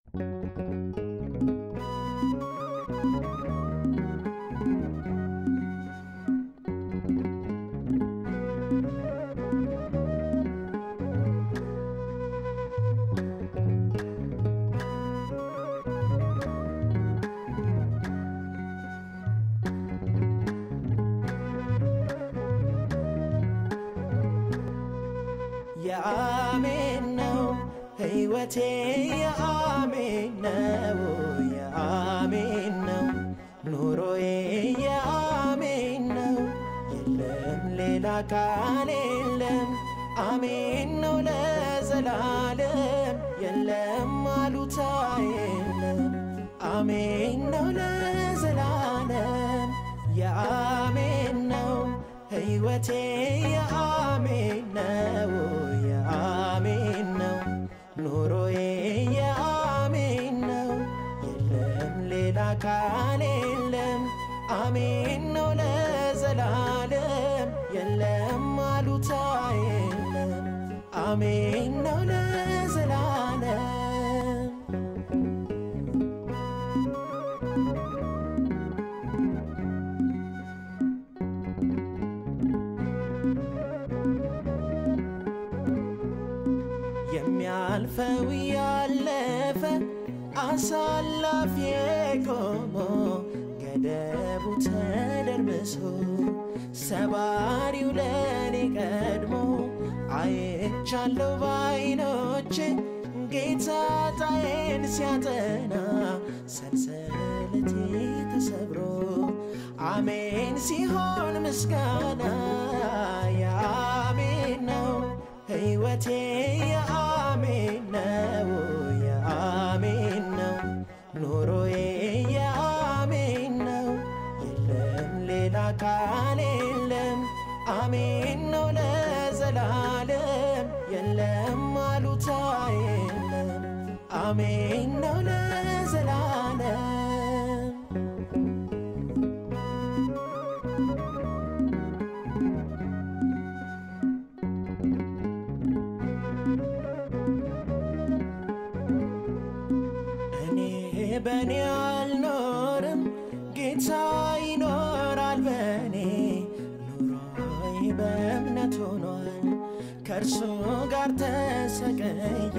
የአሜን ነው ሕይወቴ የአሜን ነው የአሜን ነው ኑሮዬ የአሜን ነው የለም ሌላ ቃል የለም አሜን ነው ለዘላለም የለም አሉታ የለም አሜን ነው ለዘላለም የአሜን ነው ሕይወቴ የአሜን ነው የአሜን ነው ኑሮዬ የአሜን ነው የለም ሌላ ቃል የለም አሜን ነው ለዘላለም የለም አሉታ የለም አሜን ነው ለዘላለም የሚያልፈው ያለፈ አሳላፊ ቆሞ ገደቡ ተደርምሶ ሰባሪው ለኔ ቀድሞ አይቻለው ባይኖቼ ጌታ ጣዬን ሲያጠና ሰንሰለቴ ተሰብሮ አሜን ሲሆን ምስጋና የአሜን ነው ሕይወቴ የአሜን ነው የአሜን ነው ኑሮዬ የአሜን ነው የለም ሌላ ቃል የለም አሜን ነው ለዘላለም የለም አሉታ የለም አሜን ነው ለዘላለም እኔ በእኔ አልኖርም ጌታ ይኖራል በእኔ ኑሮዬ በእምነት ሆኗል ከእርሱ ጋር ተሰቀየ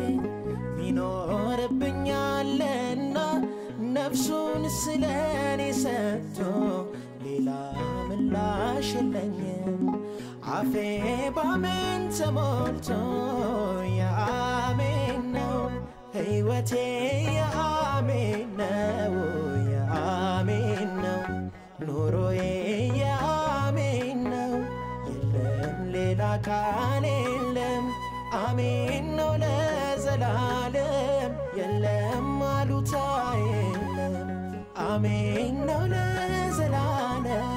ሚኖርብኛልና ነፍሱን ስለ እኔ ሰጥቶ ሌላ ምላሽ የለኝም አፌ ባሜን ተሞልቶ የአሜን ነው ሕይወቴ የአሜን ነው የአሜን ነው ኑሮዬ የአሜን ነው የለም ሌላ ቃል የለም አሜን ነው ለዘላለም የለም አሉታ የለም አሜን ነው ለዘላለም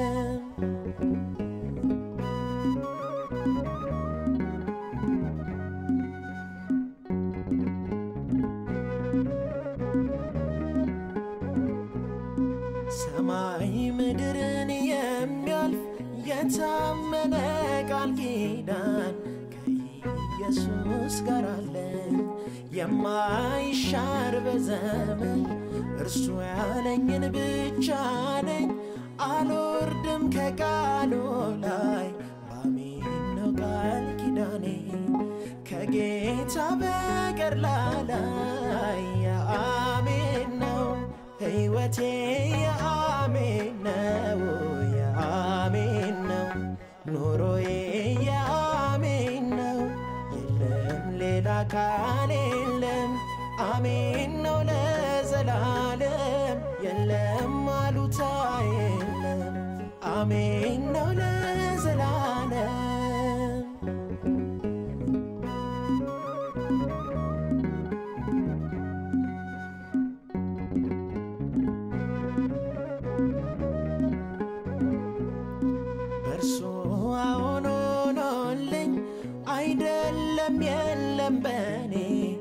ሰማይ ምድርን የሚያልፍ የታመነ ቃል ኪዳን ከኢየሱስ ጋር አለን የማይሻር በዘመን እርሱ ያለኝን ብቻ ነኝ አልወርድም ከቃሉ ላይ በአሜን ነው ቃል ኪዳኔ ከጌታ በቀር ላላይ የአሜን ነው ሕይወቴ የአሜን ነው የአሜን ነው ኑሮዬ የአሜን ነው የለም ሌላ ቃል የለም አሜን ነው ለዘላለም የለም አሉታ የለም አሜን ነው ለዘላለም በእርሱ አሁን ሆኖልኝ አይደለም የለም በኔ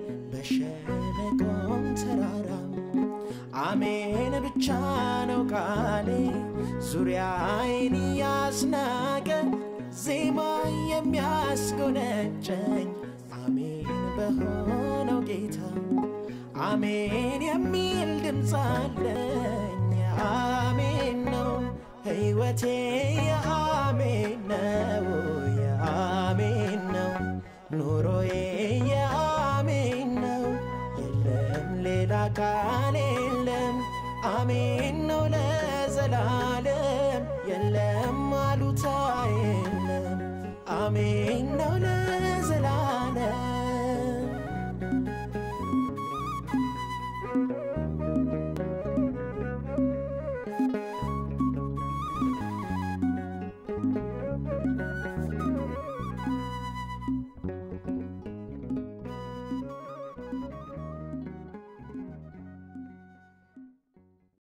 በሸለቆም ተራራም አሜን ብቻ ነው ቃሌ ዙሪያዬን ያስናቀ ዜማ የሚያስጎነጨኝ አሜን በሆነው ጌታ አሜን የሚል ድምፅ አለኝ አሜን ነው ሕይወቴ የአሜን ነው የአሜን ነው ኑሮዬ የአሜን ነው የለም ሌላ ቃል የለም አሜን ነው ለዘላለም የለም